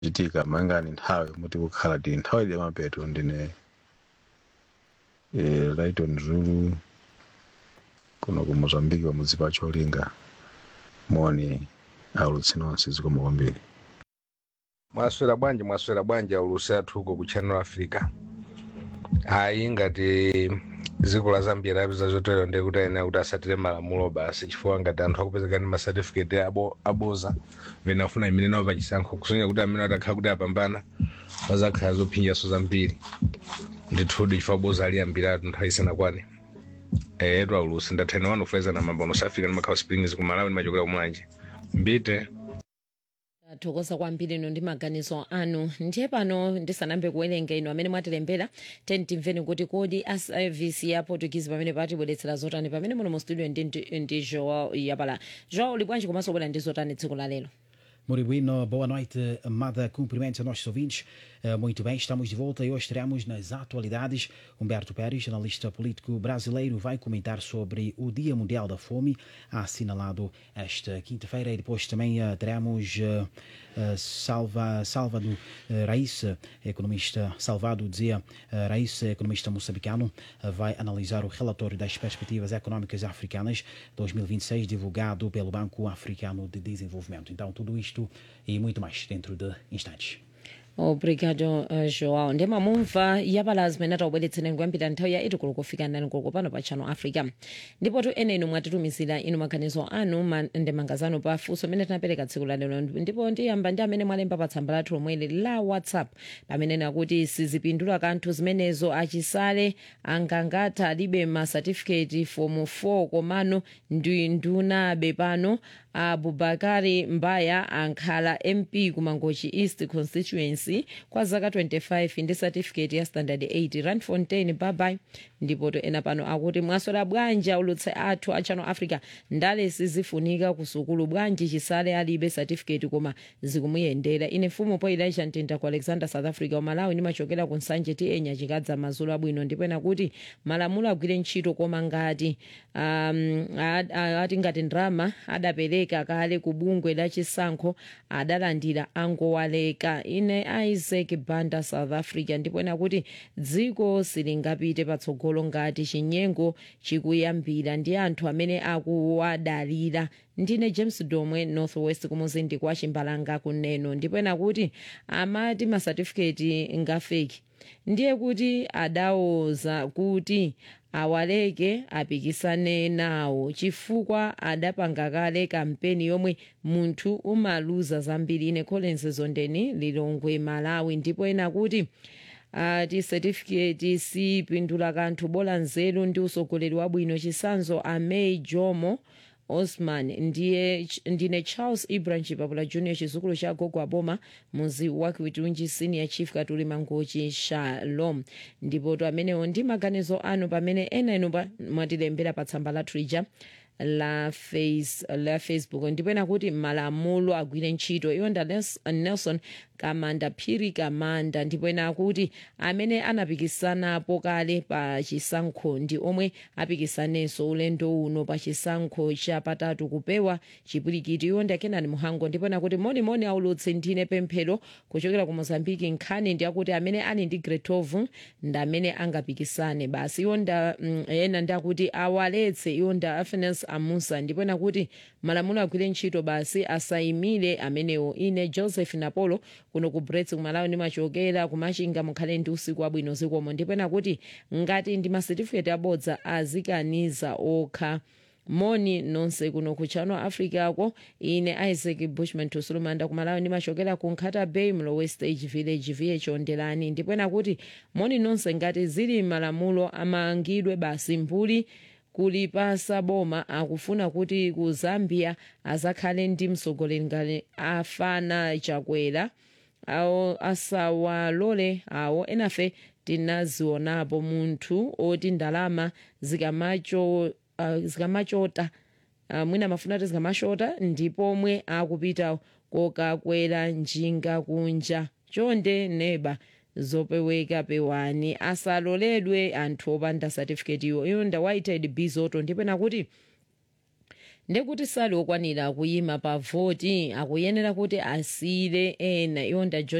chitika mayangani nthawi muti kukhala tili nthawi ili yamapeto ndine eh, lighton zulu kuno ku mozambiki pamudzi pa cholinga moni aulutsi nonse zikomo kwambiri mwaswera bwanji mwaswera bwanji aulutsi athu uko ku channel africa ayi ngati dziko la zambia lapeza zotero ndiye kuti ayenera kuti asatire malamulo basi chifukwa ngati anthu akupezeka ndi masatifiketi abo aboza vena afuna imene nawo pachisankho kusonyeza kuti amene atakhala kuti apambana pazakhala zophinjaso zambiri ndithudi chifukwa boza ali ambiri atu nthawi isanakwane etu aulutsi ndathani wanu kufeza na mambo anosafika ndi makhawa springs ku malawi ndimachokera kumwanje mbite tathokoza kwambiri ino ndi maganizo anu ndiye pano ndisanambe kuwerenga ino amene mwatilembera teni timveni kuti kodi a service ya portuguese pamene patibweretsera zotani pamene muno mu studio ndi, ndi, ndi joao yapala joao uli bwanji komanso bwera ndi zotani tsiku la lero Muito bueno, boa noite, amada. Cumprimentos a nossos ouvintes. Eh, Muito bem, estamos de volta e hoje teremos nas atualidades Humberto Pérez, analista político brasileiro, vai comentar sobre o Dia Mundial da Fome, assinalado esta quinta-feira. E depois também eh, teremos eh, eh, Salva, Salvador eh, Raíssa, economista, Salvado dizia eh, Raíssa, economista moçambicano, eh, vai analisar o relatório das perspectivas econômicas africanas 2026, divulgado pelo Banco Africano de Desenvolvimento. Então, tudo isto e muito mais dentro de instantes. obrigado uh, joao ndi mamumva yapala zimene atawubweretsereni kuyambira nthawi ya 8 koloko kufika 9 koloko pano pa channel africa ndipo tu ene inu mwatitumizira inu maganizo anu ma, ndemanga zanu pa funso imene tinapereka tsiku la lero ndipo ndiyamba ndi amene mwalemba pa tsamba lathu lomweli la whatsapp pamene nakuti sizipindula kanthu zimenezo achisale angangatha alibe masatifiketi fomu 4 komano ndi ndunabe pano abubakari mbaya ankhala mp kumangochi east constituency kwa zaka 25 ndi certificate ya standard 8 randfontein babai ndipo to ena pano akuti mwaswera bwanji aulutse athu a channel africa ndale sizifunika kusukulu bwanji chisale alibe certificate koma zikumuyendera ine mfumu po ilaisha mtinda ku alexander south africa umalawi ndimachokera ku nsanje ti enya chikadza mazulu abwino ndipo ena kuti malamulo agwire ntchito koma ngati um, ad- a- ati ngati ndrama adapereka kale ku bungwe la chisankho adalandira angowaleka ine isaac banda south africa ndipo ena kuti dziko silingapite patsogolo ngati chinyengo chikuyambira ndi anthu amene akuwadalira ndine james domwe northwest kumuzindi kwa chimbalanga kuneno ndipo ena kuti amati masatifiketi ngafeki ndiye kuti adawuza kuti awaleke apikisane nawo chifukwa adapanga kale kampeni yomwe munthu umaluza zambiri ine collins zondeni lilongwe malawi ndipo ena kuti ati certificate sipindula kanthu bola nzeru ndi usogoleri wabwino chisanzo amei jomo osman ndiye ndine charles ibrahim chipapula junior chizukulu cha gogo aboma muzi wakiwitunji senior chief katuli mangochi shalom ndipo to amenewo ndi maganizo anu pamene ena inu pa- mwatilembera pa tsamba la twitter la, face, la facebook ndipo ena kuti malamulo agwire ntchito iwo nda Nels- nelson kamanda phiri kamanda ndipo ena akuti amene anapikisanapo kale pa chisankho ndi omwe apikisanenso ulendo uno pa chisankho chapatatu kupewa chipwirikiti iwo ndi akenani muhango ndipo ena kuti monimoni aulutsi ndine pemphero kuchokera ku mozambiki nkhani ndi akuti amene ali ndi gretov ndi amene angapikisane basi iwo nda mm, ena ndi akuti awaletse iwo nda afenes amusa ndipo ena kuti malamulo agwire ntchito basi asayimire amenewo ine joseph napolo kuno ku brets kumalawi ndimachokera kumachinga mukhale ndi usiku wabwino zikomo ndipo ena kuti ngati ndi masetifiketi abodza azikaniza okha moni nonse kuno ku channel africa ko ine isaac bushman tusulumanda kumalawi ndimachokera ku nkhata bay mlowe stage village vh ondelani ndipo ena kuti moni nonse ngati zili malamulo amangidwe basi mbuli kulipasa boma akufuna kuti ku zambia azakhale ndi mtsogoleri ngati afana chakwera awo asawalole awo enafe tinazionapo munthu oti ndalama zikamacho uh, zikamachota uh, mwina mafuna ati zikamachota ndipo omwe akupita kokakwera njinga kunja chonde neba zopeweka pewani asaloledwe anthu opanda certificate iwo iyo ndawaitedi bizoto ndipo nakuti ndekuti sali okwanira kuyima pa voti akuyenera kuti asiyire ena iwo nda